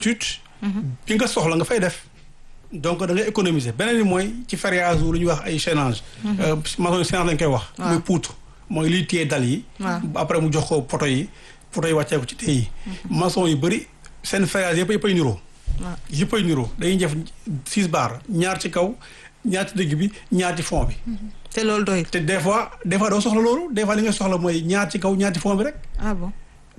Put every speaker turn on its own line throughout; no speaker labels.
étude bi nga soxla nga fay def donc da ngay économiser beneen bi mooy ci ferriage lu ñuy wax ay chaînage maçon yi chaînage lañ koy wax muy poutre mooy liy téye dal yi après mu jox ko poto yi poto yi wàccee ko ci téye yi maçon yu bëri seen ferriage yëpp yëpp ay niroo yëpp ay niroo dañuy def six barres ñaar ci kaw ñaar ci digg bi ñaar ci fond bi
te loolu doy
te des fois des fois doo soxla loolu des fois li nga soxla mooy ñaar ci kaw ñaar ci fond bi rek
ah bon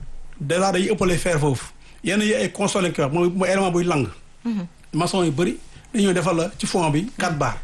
déjà dañuy ëppale fer foofu yenn yi ay console lañ koy wax mooy mooy élément buy lang maçon yu bëri dañoo defal la ci fond bi quatre barres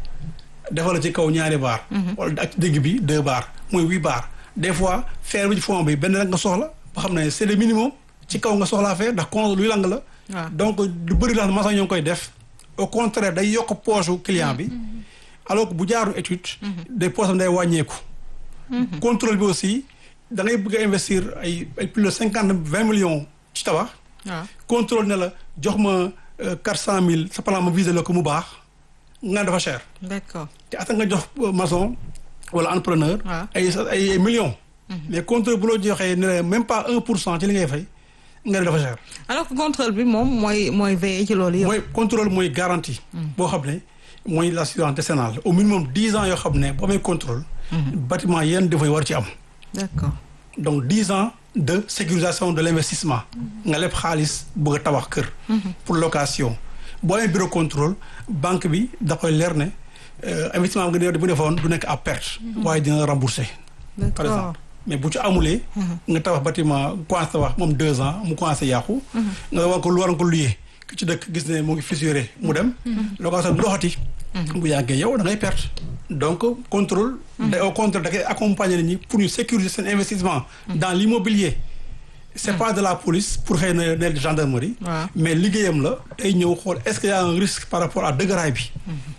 defal la ci kaw ñaari barres wala ak ci digg bi deux barres mooy huit barres des fois fer bi ci fond bi benn rek nga soxla ba xam ne c'est le minimum ci kaw nga soxlaa fer ndax con luy lang la donc lu bëri la maçon ñoo ngi koy def au contraire day yokk poche client bi alors que bu jaaru étude des poches am day wàññeeku contrôle bi aussi da ngay bëgg a investir ay ay plus de cinquante vingt millions ci tabax contrôle ne la jox ma quatre cent mille sa plan ma visé la ko mu baax nga dafa cher
d'accord
te ata nga jox maçon wala entrepreneur ay ay millions mais contrôle bu loo joxee ne la même pas un pour cent ci li ngay fay nga ne dafa cher
alors que contrôle bi moom mooy mooy veiller ci loolu yëpp
mooy contrôle mooy garantie boo xam ne mooy l'assurance décennale au minimum dix ans yoo xam ne boo amee contrôle bâtiment yenn dafay war ci am
d'accord
donc dix ans de sécurisation de l'investissement nga leb xaalis bëgg a tabax kër pour location boo amee bureau contrôle banque bi da koy leer ne investissement nga bu defoon du nekk à perte waaye dina rembourser par exemple mais bu ci amulee nga tabax bâtiment commencé tabax moom deux ans mu commencé yàqu nga war ko lu war ko luyee ki ci dëkk gis ne mu ngi fissuré mu dem location du doxati bu yàggee yow da ngay perte donc contrôle da au contrôle da koy accompagner nit ñi pour ñu sécuriser seen investissement dans l'immobilier c'est pas de la police pour xëy na ne gendarmerie mais liggéeyam la day ñëw xool est-ce qu'il y a un risque par rapport à dëgëraay bi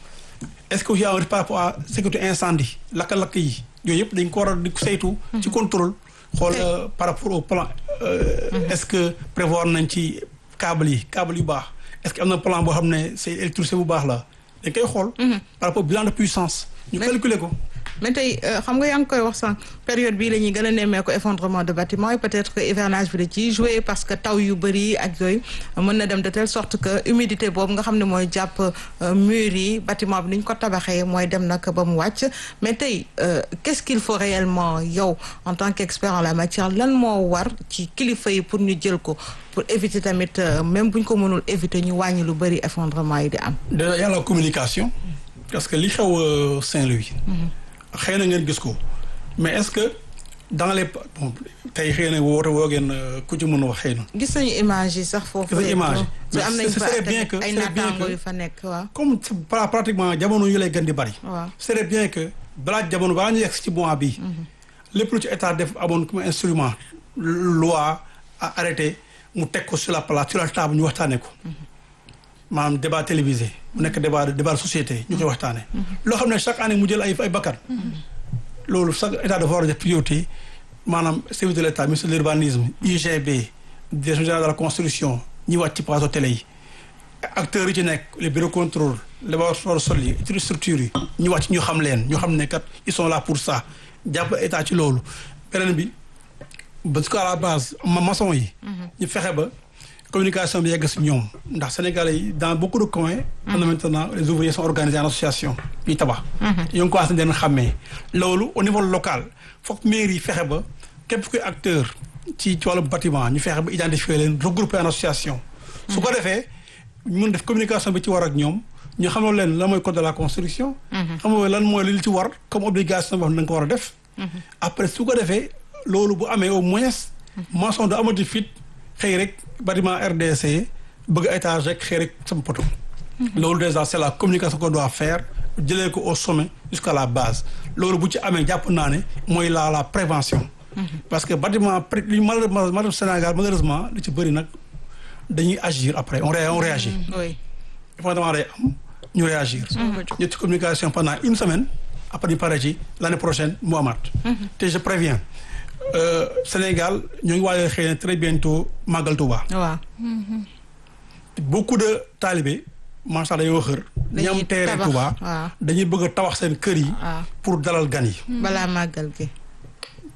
est-ce que y a un risque par rapport à sécurité incendie lakk-lakk yi yooyu yëpp dañ ko war a di saytu ci contrôle xool par rapport au plan est-ce que prévoir nañ ci câble yi câble yu baax est-ce que am na plan boo xam ne c'est électricité bu baax la dañ koy xool par rapport au bilan de puissance ñu calculer ko
mais tey xam nga yaa ngi koy wax sànq période bii la ñuy gën a nemmee ko effondrement de bâtiment yi peut-être que hivernage bi da ciy jouer parce que taw yu bëri ak yooyu mën na dem de telle sorte que humidité boobu nga xam ne mooy jàpp murs yi bâtiment bi ni ñu ko tabaxee mooy dem nag ba mu wàcc mais tey qu'est-ce qu'il faut réellement yow en tant qu'expert en la matière lan moo war ci kilifa yi pour ñu jël ko pour éviter tamit même bu ñu ko mënul éviter ñu wàññi lu bëri effondrement yi di am.
déjà y a la communication parce que li xew Saint-Louis. xëy na ngeen gis ko mais est-ce que dans les bon tey xëy na woote woo ngeen ku ci mën a wax xëy na.
gis nañu image yi sax foofu.
gis nañu image
mais am nañu fa
bien que
ay naataango yu fa nekk waaw.
comme pratiquement jamono yu lay gën di bari.
waaw
c'est bien que balaa jamono balaa ñu yegg ci mois bii. lépp lu ci état def amoon comme instrument loi à arrêté mu teg ko sur la place sur la table ñu waxtaanee ko. maanaam débat télévisé mu nekk débat débat de société ñu koy waxtaanee. loo xam ne chaque année mu jël ay ay bakkan. loolu chaque état dafa war a def priorité maanaam service de l'état ministre de l'urbanisme UGB direction générale de la construction ñi wàcc ci plateau télé yi. acteurs yi ci nekk les bureaux contrôle les laboratoires sol yi structures yi ñu wàcc ñu xam leen ñu xam ne kat ils sont là pour ça jàpp état ci loolu beneen bi parce que à la base ma maçon yi. ñu fexe ba. communication bi yegg si ñoom ndax Sénégalais yi dans beaucoup de coins. am na maintenant les ouvriers sont organisés en association ñuy tabax. ñoo ngi commencé den xàmmee. loolu au niveau local foog mairie yi fexe ba képp kuy acteur ci ci wàllu bâtiment ñu fexe ba identifier leen regrouper en association. su ko defee ñu mën def communication bi ci war ak ñoom ñu xamal leen lan mooy code de la construction. xamal lan mooy li ci war comme obligation boo xam ne da nga ko war a def. après su ko defee loolu bu amee au moins. maçon du amati fit. xëy rek bâtiment RDC bëgg étage rek xëy rek sama poto loolu déjà c'est la communication qu'on doit faire jëlee ko au sommet jusqu'à la base loolu bu ci amee jàpp naa ne mooy la la prévention parce que bâtiment pré li malheureusement Sénégal malheureusement li ci bëri nag dañuy agir après on ré on réagit
oui
effectivement day am ñu réagir ñu ci communication pendant une semaine après ñu pare ci l'année prochaine mu amaat te je préviens Euh, Sénégal ñoo ngi waajal xëy na très bientôt Magal Touba.
waaw.
beaucoup de talibé macha allah dañoo xër.
dañuy
ñam teere Touba
waaw.
dañuy bëgg a tabax seen kër yi.
waaw
pour dalal gan yi.
balaa màggal gi.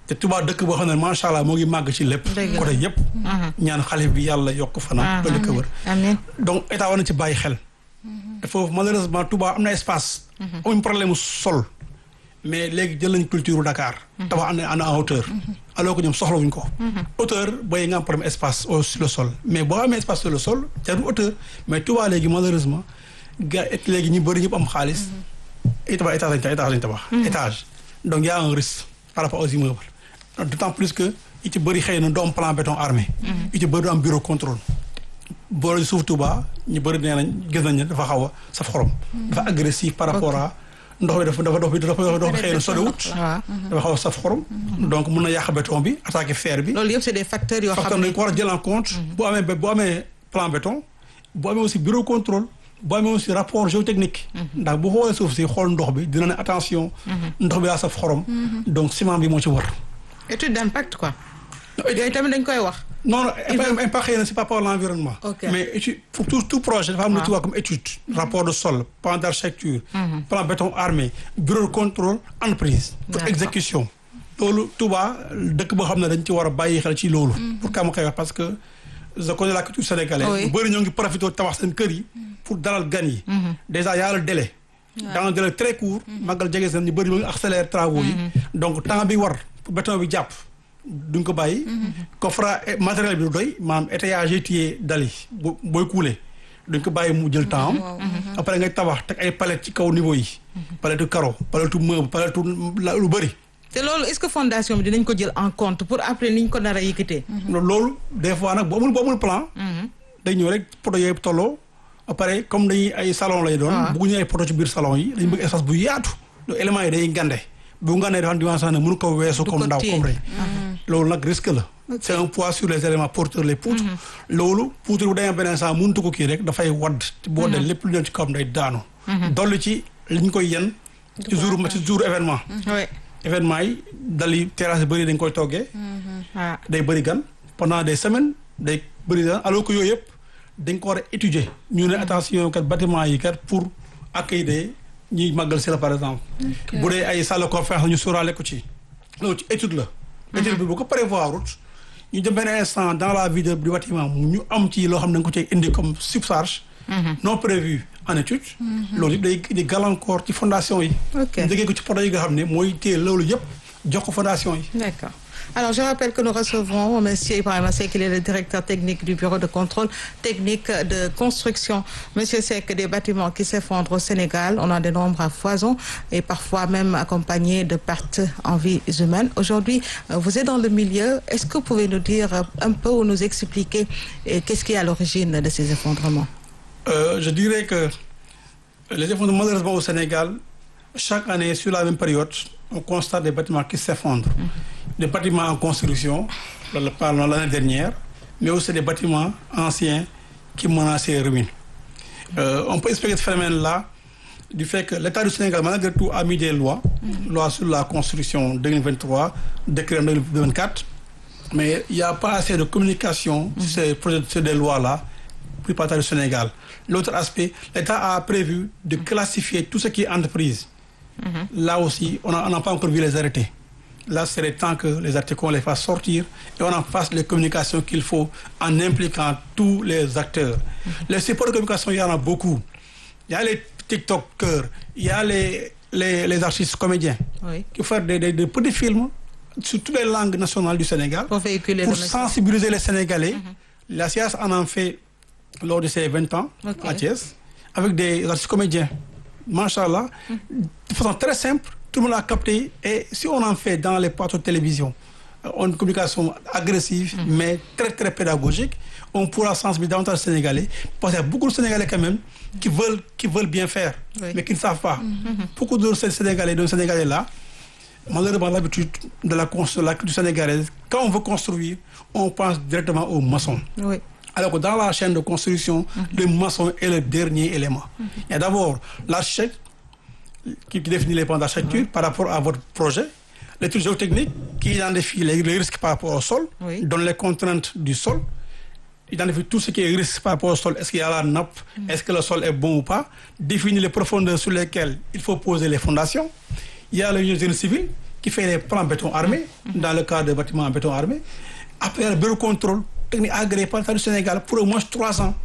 te Touba dëkk boo xam ne macha allah moo ngi màgg ci lépp. côté yëpp. ñaan xalif bi yàlla yokk fanaan. ba dëkk wër.
amiin
donc état war na ci bàyyi xel. te foofu malheureusement Touba am na espace. amuñ problème mu sol. mais léegi jël nañ culture Dakar. tabax am na en hauteur. alors que ñoom soxlawuñ ko. hauteur booy nga am problème espace au sur le sol mais boo amee espace sur le sol jarul hauteur mais Touba léegi malheureusement gars yi léegi ñu bëri ñëpp am xaalis. ay tabax étage lañ tabax étage lañ tabax. étage donc y a un risque par rapport aux immeubles. d'autant plus que it ci bëri xëy na du am plan béton armé. it ci bëri du am bureau contrôle. boole suuf Touba ñu bëri nee nañ gis nañ ne dafa xaw a saf xorom. dafa agressif par rapport à. ndox bi dafa dafa dox bi dafa dox bi xëy na soriwut. dafa xaw a saf xorom. donc mun na yàq béton bi attaqué fer bi.
loolu yëpp c'est des facteurs yoo xam
facteur
ne
nañ ko war a jël en compte. bu amee bu amee plan béton. bu amee aussi bureau contrôle. bu amee aussi rapport géotechnique. ndax bu xoolee suuf si xool ndox bi dina ne attention. ndox bi daa saf xorom. donc ciment bi moo ci war.
étude d'impact quoi. yooyu tamit dañ koy wax.
non non impact xëy na c'est pas pour l'environnement.
Ok.
mais étude pour tout tout projet dafa am lu ci wax comme étude. rapport de sol plan d'architecture. plan béton armé bureau de contrôle entreprise. pour
D'accord.
exécution. loolu Touba dëkk boo xam ne dañ ci war a bàyyi xel ci loolu. pour que ma koy wax parce que je connais la culture sénégalaise.
Oui.
bu bëri ñoo ngi profité tabax seen kër yi. pour dalal gan yi. déjà y a le délai. dans un délai très court. màggal jege seen ñu bëri ñoo ngi accélérer travaux yi. donc temps bi war pour béton bi jàpp duñ ko bàyyi. coffre matériel bi du doy maanaam étayage yi téye dal yi bu booy couler duñ ko bàyyi mu jël temps am. après ngay tabax teg ay palettes ci kaw niveau yi. palette carreau palette meuble palette la lu bëri.
te loolu est-ce que fondation bi dinañ ko jël en compte pour après ni ñu ko nar a yëkkatee.
loolu des fois nag bu amul bu amul plan. day ñëw rek poto yooyu tolloo. après comme dañuy ay salon lay doon.
Ah.
bëgguñu ay poto ci biir salon yi. dañu bëgg espace bu yaatu. donc éléments yi day ngande. bu ngandee dafa am dimension ne mënu ko weesu.
Du
comme
ko
ndaw
téye.
comme rëy. loolu nag risque la. c'est un poids sur les éléments porteurs les poutres. loolu poutre bu demee beneen saa mënut ko kii rek dafay wadd. te boo dee lépp lu dem ci kawam day daanu. dolli ci li ñu koy yen. ci jour ci jour événement.
oui
événement yi dal yi terrasse yu bëri dañ koy toggee.
ah
day bëri gan pendant des semaines day bëri gan alors que yooyu yëpp dañ ko war a étudier ñu ne attention kat bâtiment yi kat pour accueillir ñuy màggal si la par exemple. bu dee ay salle de conférence ñu sóoraale ko ci. loolu ci étude la. étude bi bu ko prévoir wut ñu dem benn instant dans la vie de du bâtiment ñu am ci loo xam ne dañ ko cay indi comme subcharge. non prévu en étude. loolu yëpp day di gàllankoor ci fondation yi.
Ok.
ñu déggee ko ci poto yi nga xam ne mooy téye loolu yëpp jox ko fondation yi.
D'accord. Alors, je rappelle que nous recevons Monsieur Ibrahima Seck, il est le directeur technique du Bureau de contrôle technique de construction. Monsieur Seck, des bâtiments qui s'effondrent au Sénégal, on en dénombre à foison et parfois même accompagnés de pertes en vies humaines. Aujourd'hui, euh, vous êtes dans le milieu. Est-ce que vous pouvez nous dire euh, un peu ou nous expliquer euh, qu'est-ce qui est à l'origine de ces effondrements
Euh, je dirais que les effondrements, malheureusement au Sénégal, chaque année, sur la même période, on constate des bâtiments qui s'effondrent. Des bâtiments en construction, le- parlons l'année dernière, mais aussi des bâtiments anciens qui menaçaient ruine. Euh, on peut expliquer ce phénomène-là du fait que l'État du Sénégal, malgré tout, a mis des lois, loi sur la construction 2023, décret en 2024, mais il n'y a pas assez de communication sur ces projets, sur des lois-là, plus par l'État du Sénégal. L'autre aspect, l'État a prévu de classifier tout ce qui est entreprise. Là aussi, on n'a on n'a pas encore vu les arrêtés. Là, c'est le temps que les arrêtés qu'on les fasse sortir et on en fasse les communications qu'il faut en impliquant tous les acteurs. Les supports de communication, il y en a beaucoup. Il y a les TikTokers, il y a les, les, les artistes comédiens
Oui.
qui font des, des- des petits films sur toutes les langues nationales du Sénégal
Pour véhiculer
pour
le message.
sensibiliser les Sénégalais. La SIAS en a fait lors de ses 20 ans
Ok.
à Thiès, avec des artistes comédiens. Machallah, de façon très simple, tout le monde a capté. Et si on en fait dans les plateaux de télévision, euh, une communication agressive, mais très très pédagogique, on pourra sensibiliser davantage les Sénégalais. Parce qu'il y a beaucoup de Sénégalais quand même qui veulent, qui veulent bien faire,
Oui.
mais qui ne savent pas. Beaucoup de Sénégalais, de Sénégalais là, malheureusement l'habitude de la, cons- de la culture sénégalaise, quand on veut construire, on pense directement aux maçons.
Oui.
Alors que dans la chaîne de construction, le maçon est le dernier élément. Il y a d'abord l'architecte qui, qui définit les plans d'architecture par rapport à votre projet, l'étude géotechnique qui identifie les, les risques par rapport au sol,
Oui.
donne les contraintes du sol, identifie tout ce qui est risque par rapport au sol, est-ce qu'il y a la nappe, est-ce que le sol est bon ou pas, définit les profondeurs sur lesquelles il faut poser les fondations. Il y a le génie civil qui fait les plans béton armé dans le cas de bâtiments en béton armé après le bureau contrôle technique agréé par l'État du Sénégal pour au moins trois ans